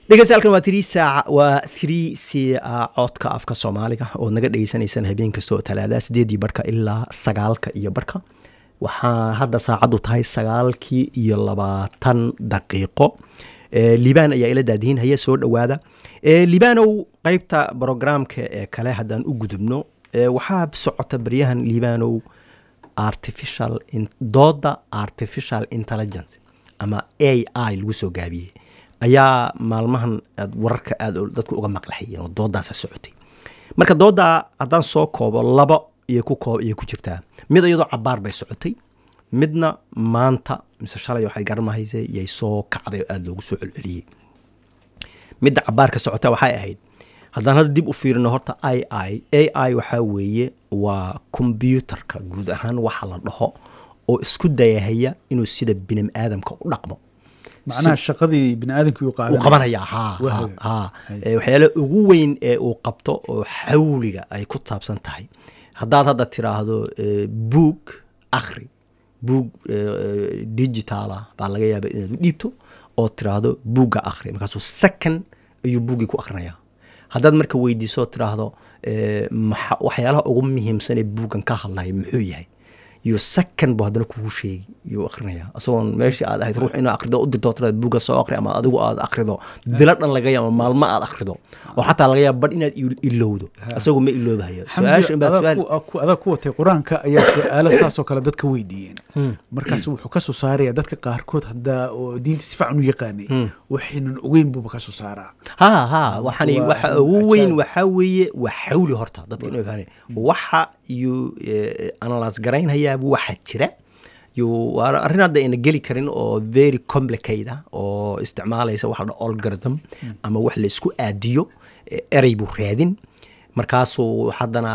dhegeystayaal waa three saac waa three c codka afka soomaaliga ood naga dhegeysanaysaan habeen kasta oo talaada sideedii barhka ilaa sagaalka iyo barhka waxaa hadda saacaddu tahay sagaalkii iyo labaatan daqiiqo libaan ayaa ila daadihinhaya soo dhowaada libaanow qeybta brograamka ee kale haddaan u gudubno waxaa socota baryahan libaanow artificial dooda artificial intelligence ama a i lagu soo gaabiyey ayaa maalmahan aad wararka aada dadku uga maqlaxayeen oo doodaasa socotay marka doodaa haddaan soo koobo laba iyo ku koob iyo ku jirtaa mid iyadoo cabaar bay socotay midna maanta mise shalay waxay garamahayse yay soo kacday oo aada loogu soo celceliyey midda cabaarka socota waxay ahayd haddaan hadda dib u fiirino horta i i a i waxaa weeye waa kombyuutarka guud ahaan waxa la dhaho oo isku dayahaya inuu sida bini aadamka u dhaqmo macnaha shaqadii bini aadamkii uu uu qabanaya ha ha waxyaala ugu weyn ee uu qabto oo xawliga ay ku taabsan tahay haddaad hadda tiraahdo buug akhri buug digitaala baa laga yaaba inaad u dhiibto oo tiraahdo buugga akhri markaasuu second ayuu buuggii ku akhrinayaa haddaad marka weydiiso tiraahdo waxyaalaha ugu muhiimsanee buuggan ka hadlaya muxuu yahay iyo second bu haddana kugu sheegi yuu akrinaya isagoon meeshii aad ahayd ruux inaa akrido u dirto tiraad buugga soo akri ama adigu aad akrido bilo dhan laga yaaba maalmo aad akrido oo xataa laga yaaba badh inaad ilowdo isagu ma iloobahayo adaa ku watay qur-aanka ayaa su-aalo saasoo kale dadka weydiiyeen markaas wuxuu ka soo saaraya dadka qaarkood haddaa oo diinta si fiican u yaqaanay waxaynan ogeyn buuba ka soo saaraa ha ha waxani waxa ugu weyn waxaa weeye waa xawli horta dadka inuu fahmay waxa yuu analyse garaynhayaa waxa jira arrin hadda ayna geli karin oo very complicate ah oo isticmaalaysa waxa la algorithm ama wax la isku aadiyo erey buu raadin markaasuu haddana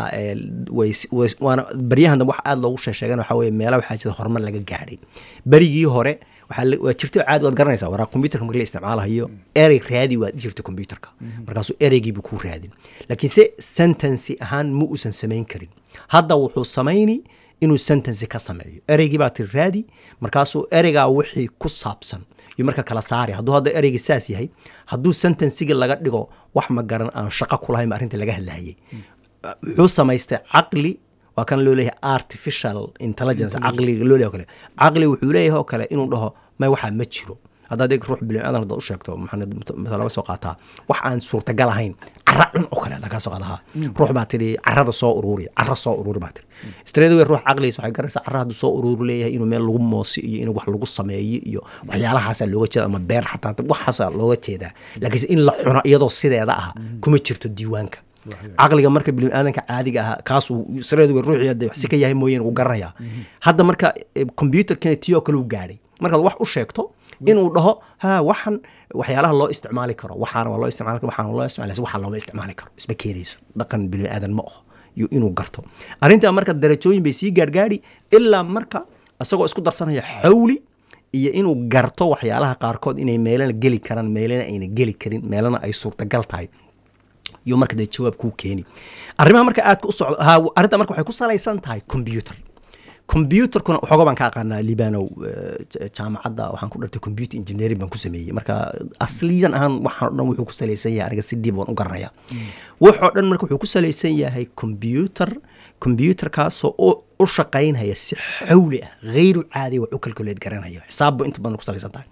waana baryahan dambe wax aada loogu sheesheegan waxaa weye meela waxaa jira horumar laga gaadhay berigii hore waa jirto caadi waad garanaysaa waraa computerka marki la isticmaalahayo erey raadi waad jirta computerka markaasuu ereygiibu kuu raadin laakiin se sentency ahaan ma uusan samayn karin hadda wuxuu samayni inuu sentency ka sameeyo ereygii baa tiri raadi markaasuu ereygaa wixii ku saabsan iyo marka kala saari hadduu hadda ereygii saas yahay hadduu sentencigii laga dhigo wax ma garan aan shaqo kulahayn ba arrintii laga hadlahayay wuxuu samaystay caqli waa kan loo leeyahay artificial intelligence caqliga loo leeyahay o kale caqli wuxuu leeyahay oo kale inuu dhaho may waxaa ma jiro haddaad eg ruux bini aadan haddaad u sheegto maxaa laga soo qaataa wax aan suurtagal ahayn cara cun oo kale haddaa kaa soo qaadaha ruux baa tidhi carada soo uruuri cara soo uruuri baa tidhi straight away ruux caqligiisa waxay garanaysaa cara hadduu soo uruuri leeyahay inuu meel lagu moosi iyo in wax lagu sameeyo iyo waxyaalahaasaa looga jeeda ama beer xataa waxaasaa looga jeedaa laakiinse in la cuno iyadoo sideeda ah kuma jirto diiwaanka caqliga marka bini aadanka caadiga ah kaasuu straight away ruuxii hadda si ka yahay mooyeen wuu garanayaa hadda marka computerkina tii oo kale u gaadhay markaad wax u sheegto inuu dhaho ha waxan waxyaalaha loo isticmaali karo waxaana waa loo isticmaali karo waxaana loo isticmaali waxaa looma isticmaali karo isma keenayso dhaqan bini aadan ma aho iyo inuu garto arrintaa marka darajooyin bay sii gaargaari ilaa marka isagoo isku darsanaya xawli iyo inuu garto waxyaalaha qaarkood inay meelana geli karaan meelana ayna geli karin meelana ay suurtagal tahay iyo marka dee jawaab kuu keeni arrimaha marka aadka u socdo arrintaa marka waxay ku salaysan tahay computer computerkuna waxooga baan ka aqaanaa libanow jaamacadda waxaan ku dhartay computer engineering baan ku sameeyey marka asliyan ahaan waxaan o dhan wuxuu ku salaysan yahay aniga si diib waan u garanaya wuxoo dhan marka wuxuu ku salaysan yahay computer computerkaasoo u shaqaynhaya si xawli ah hayru caadiya wax u calculate garanhaya xisaabbu inta badan ku salaysan tahay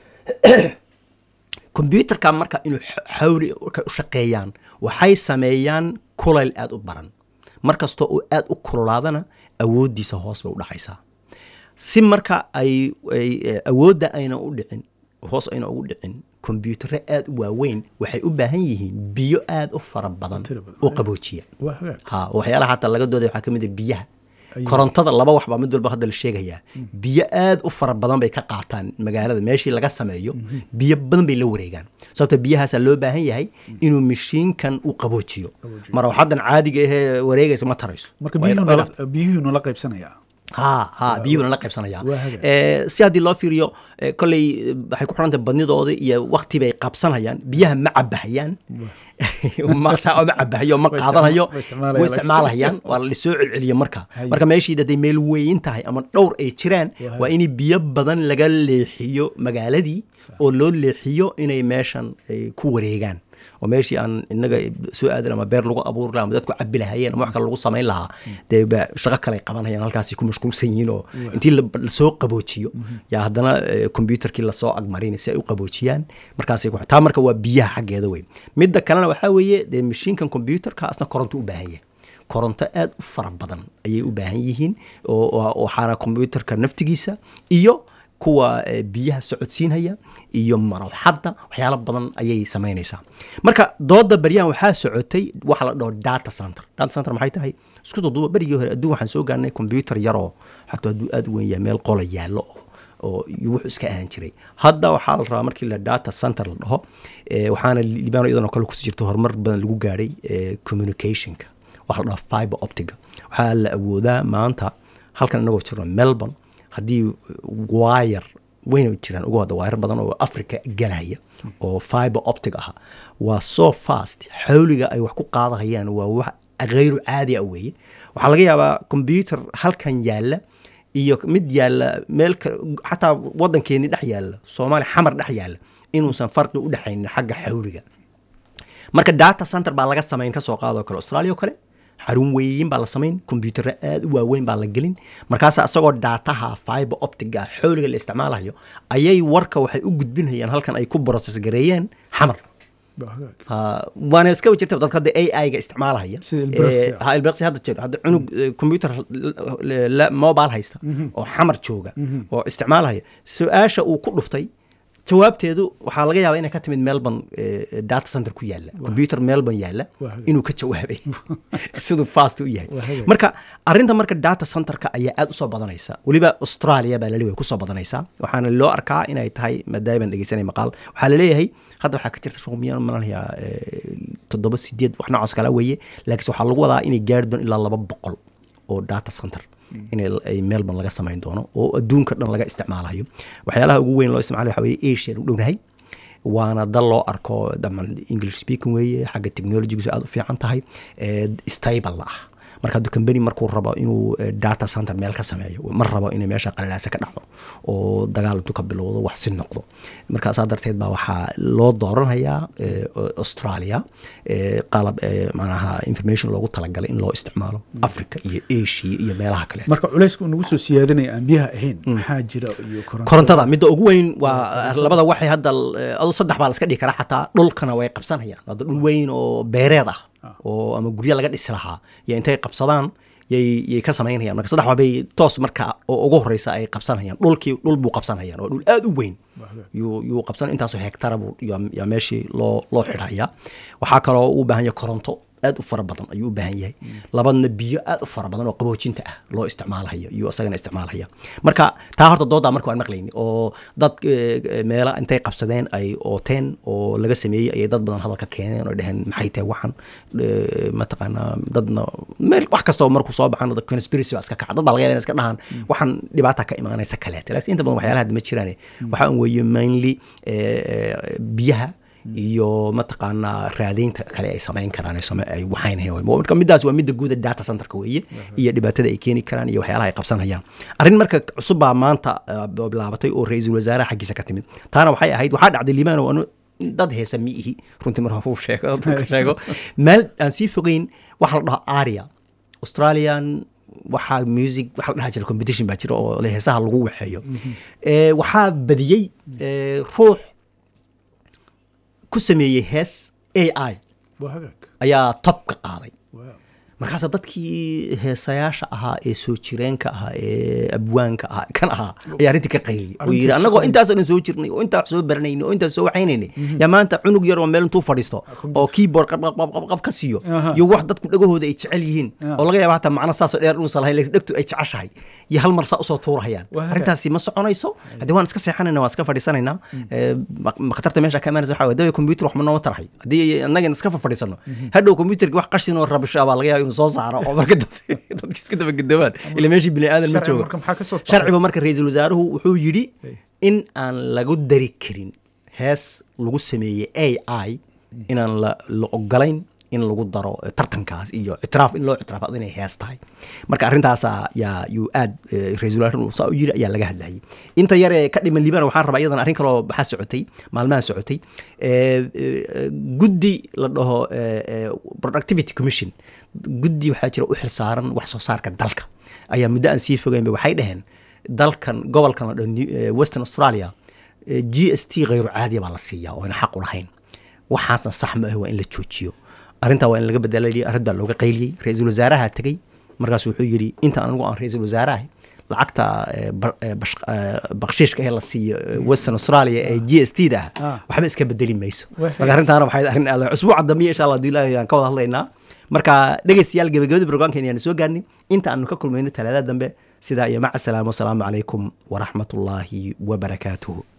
computerka marka inuu xawli u shaqeeyaan waxay sameeyaan kulayl aada u baran markastoo uu aada u kululaadana awooddiisa hoos bay u dhacaysaa si marka ay awoodda ayna u dhicin hoos ayna ugu dhicin kombyutaro aada u waaweyn waxay u baahan yihiin biyo aada u fara badan oo qaboojiya ha waxyaalaha xataa laga dooday waxaa ka mid a biyaha korontada laba wax baa mid walba hadda la sheegayaa biyo aada u fara badan bay ka qaataan magaalada meeshii laga sameeyo biyo badan bay la wareegaan sababto biyahaasaa loo baahan yahay inuu mashiinkan u qaboojiyo marwaxadan caadiga ahee wareegaysa ma tarayso marka biyuhuu nala qaybsanaya ha ha biyuhuna la qaybsanayaan waa hagaag. Eh, si haddii loo fiiriyo eh, kolley eh, waxay ku xirantahay badnidooda iyo wakti bay qabsanayaan biyaha ma cabahayaan ma saa ma cabahayo ma Way qaadanayo isticma- way way isticmaalayaan. isticmaalahayaan waa lasoo celceliya marka Haye. marka meeshii hadday meel weyn tahay ama dhowr ay jiraan Waa waa in biyo badan laga leexiyo magaaladii oo loo leexiyo inay meeshan ay ku wareegaan oo meeshii aan inaga soo aadan ama beer lagu abuuri lahaa ama dadku cabi lahayeen ama wax kale lagu samayn lahaa dee ba shaqo kale ay qabanayaan halkaasi ku mashquulsan yihiin oo intii la- lasoo qaboojiyo yaa haddana eh, computerkii lasoo agmarin si ay u qaboojiyaan markaasay ku taa marka waa biyaha xaggeeda wey midda kalena waxaa weeye dee mashiinkan computerka asna koronto u baahan yahay koronto aad u fara badan ayay u baahan yihiin oo- oo- waxaana computerka naftigiisa iyo kuwa eh, biyaha socodsiinhaya iyo marwaxadda waxyaalo badan ayay samaynaysaa marka dooda baryahan waxaa socotay waxa la dhaho data center data center maxay tahay isku duduba berigii hore adduun waxaan soo gaarnay computer yaroo xataa hadduu aad u weyn yahay meel qola yaallo oo oo iyo wuxuu iska ahaan jiray hadda waxaa la rabaa markii la data center la dhaho eh, waxaana libaano iyadanoo kale kusii jirta horumar badan lagu gaadhay eh, communicationka waxa la dhaho fiber optiga waxaa la awoodaa maanta halkan inagoo jirno melbourne haddii wire wayna jiraan uga wada wire badan oo africa galaya oo fiber optic ah waa so fast xawliga ay wax ku qaadahayaan waa wax hayru caadi ah weeye waxaa laga yaabaa computer halkan yaalla iyo mid yaalla meel ka- xataa waddankeeni dhex yaalla soomaaliya xamar dhex yaalla inuusan farqi u dhexaynin xagga xawliga marka data center baa laga samayn ka soo qaadoo kale australia oo kale xarun weyn baa la samayn kombiyuutarra aad u waaweyn baa la gelin markaas asagoo daataha fiber optiga xooliga la isticmaalayo ayay warka waxay u gudbinayaan halkan ay ku process gareeyeen xamar Waa hagaag. Ha, waana iska jirta dadka hadda ai ga isticmaalahaya Sida Ilbiriqsi Eh, ah. ha ilbiriqsi hadda jiro hadda cunug eh, computer la- la- mobile haysta oo xamar jooga oo isticmaalahaya su-aasha uu ku dhuftay jawaabteedu waxaa laga yaabaa inay ka timid melbourne eh, data center ku yaalla computer melbourne yaalla Waa hagaag. inuu ka jawaabay siduu fast u yahay Waa hagaag. marka arinta marka data centerka ayaa aad usoo badanaysa weliba australia baa laleeyahay kusoo badanaysaa waxaana loo arkaa inay tahay maadaama baan dhegeysanay maqaal waxaa laleeyahay hadda waxaa ka jirta shaqumiyaan malanayaa toddoba sideed wax noocaas kala weeye laakiinse waxaa lagu wadaa inay gaari doon ilaa laba boqol oo data center in ay melbourne laga samayn doono oo adduunka dhan laga isticmaalayo waxyaalaha ugu weyn loo isticmaalayo waxaa weeye asian u dhownahay waana dal loo arko daman english speaking weeye xagga technologigiisu aad u fiican tahay eh, stable ah marka hadduu company markuu rabo inuu eh, data center meel ka sameeyo ma rabo inay meesha qalalaasa ka dhacdo oo dagaal intuu ka bilowdo wax si noqdo marka saa darteed baa waxaa loo dooranayaa eh, australia eh, qalab eh, macnaha information loogu talagalay in loo isticmaalo africa iyo asia iyo meelaha kale marka culayska uu nagu soo siyaadinaya aan biyaha ahayn maxaa jira iyo koronto korontada midda ugu weyn waa labada waxay hadda eh, adu saddex baa la iska dhihi karaa xataa dhulkana way qabsanayaan hadda dhul weyn oo beereed ah oo ama guryo laga dhisi lahaa iyo intay qabsadaan yay yay ka samaynayaan marka saddex waabay toos marka oo ugu horeysa ay qabsanayaan dhulkii dhul buu qabsanayaan oo dhul aad u weyn yuu yuu qabsan intaasoo hektara buu yaa- yaa meeshii loo loo xidhaya waxaa kaloo u baahan yahay koronto aad u fara badan ayuu u baahan yahay labadna biyo aad u fara badan oo qaboojinta ah loo isticmaalayo iyo isagana isticmaalaya marka taa horta doodaa marka waan maqlayni oo dad eh, meela intay qabsadeen ay ooteen oo laga sameeyey ayay dad badan hadalka keeneen oo dheheen maxay tahay waxan eh, mataqaanaa dadna meel wax kastoo markuu soo baxan dad conspiracy baa iska kaca dad baa laga yaaba inay iska dhahaan waxan dhibaata ka imaanaysa kaleete laakiin inta badan waxyaalaha hadda ma jiraane waxaa un weeye mainly eh, eh, biyaha iyo mataqaanaa raadaynta kale ay samayn karaan ay same- ay waxaynayaan marka midaas waa midda guuda data centerka weeye iyo dhibaatada ay keeni karaan iyo waxyaalaha ay qabsanayaan arrin marka cusub baa maanta eh, bilaabatay oo ra-iisul wasaaraha xaggiisa ka timid taana waxay ahayd waxaa dhacday liibaan oo anu dad heesa mi ihi runtii mar hafuu sheego dadka sheego meel aan sii fogeyn waxa la dhaho aria australian waxaa music waxa la dhaha jira competition baa jira oo le heesaha lagu waxeeyo Eh, waxaa badiyey eh, ruux ku sameeyey hees ai waa hagaag ayaa top ka qaaday Wow. markaasa dadkii heesayaasha ahaa ee soo jireenka ahaa ee abwaanka ahaa kan ahaa ayaa arrintii ka qayliyay oo yidhi annagoo intaasoo dhan soo jirnay oo intaas soo baranaynay oo intaas soo waxaynaynay yaa maanta cunug yar oo meel intuu fadhiisto oo keyboard qab qab qab qab ka siiyo Aha. iyo wax dadku dhagahooda ay jecel yihiin Ah. oo laga yaaba hataa macno saasoo dheer inuusan lahayn laakiin dhegtu ay jeceshahay iyo hal mar saa usoo tuurahayaan Waa hagaag. arrintaasi ma soconayso haddii waan iska seexanayna waan iska fadhiisanaynaa Eh, ma- ma khatarta meesha ka imaanaysa waxaa waye dawe computer wax ma nooma tarahay haddii annagan iska fadhiisano hadhow computerki wax qashin oo rabasho ah baa laga yaaba inuu soo saaro oo marka dambe dadka isku daba gadoobaan ila meeshii bini aadan ma Sharciga joogo marka maxaa ka soo sharcigu marka ra-iisul wasaaruhu wuxuu yidhi in aan lagu dari karin hees lagu sameeyey a i inaan la la ogolayn in lagu daro eh, tartankaas iyo ictiraaf in loo ictiraafado inay hees tahay marka arrintaasa yaa yuu aad eh, ra-iisul wasaaruhu saa u yidhi ayaa laga hadlayay inta yar ee ka dhiman liibana waxaan rabaa iyadan arrin kaloo maxaa socotay maalmaha socotay eh, eh, guddi la dhaho eh, eh, productivity commission guddi waxaa jira u xilsaaran wax soo saarka dalka ayaa muddo aan sii fogeynba waxay dhaheen dalkan gobolkan la dhaho New- eh, western australia eh, g s t khayru caadiya baa la siiyaa oo ayna xaq u lahayn waxaasna sax ma ah waa in la joojiyo arrintaa waa in laga bedela yidhi arrin baa looga qayliyey ra-iisul wasaaraha tegey markaas wuxuu yidhi inta anigu aan ra-iisul wasaaraha lacagta eh, bar- eh, bash- eh, bakshiishka ee la siiyo eh, western australia ee g s t da ah Ah. waxba iska bedeli mayso Wixii- marka arrintaana waxay arrin aad usbuuca dambe insha allah hadii ilaahay aan ka wada hadlaynaa marka dhegeystayaal gebagabadii brograamkeena ayaan soo gaarnay inta aanu ka kulmayno talaadada dambe sidaa iyo maca salaamo wasalaamu calaykum waraxmatullaahi wabarakaatuhu